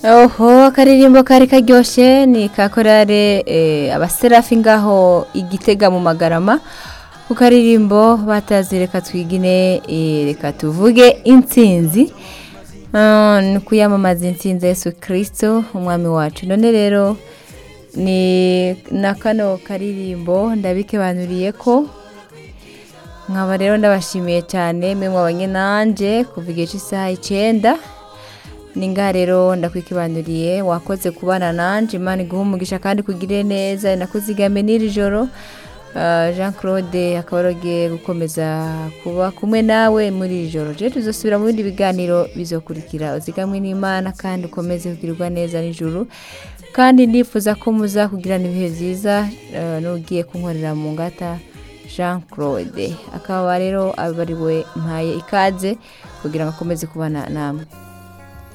oho akaririmbo kari karyoshe ni ka korale eh, abaserafi ngaho igitega mu magarama ku karirimbo batazi reka twigine eh, reka tuvuge intsinzi Ah, ni kuyamamaza intsinzi ya yesu kirisito umwami wacu none rero ni na kano karirimbo ndabikebanuriye ko nkaba rero ndabashimiye cyane mwe mwabanye nanjye kuva igihe cy'isaha icyenda ni ngaha rero ndakwikibanuriye wakoze kubana nanjye imana iguha umugisha kandi kugire neza nakuzigame n'iri joro Ah, jean claude akaba arogiye gukomeza kuba kumwe nawe muri iri joro rero tuzasubira mu bindi biganiro bizokurikira uzigamwe n'imana kandi ukomeze kugirirwa neza nijoro kandi ndifuza ko muza kugirana ibihe byiza eh, n'ugiye kunkorera mu ngata jean claude akaba rero abariwe mpaye ikaze kugira ngo akomeze kubana namwe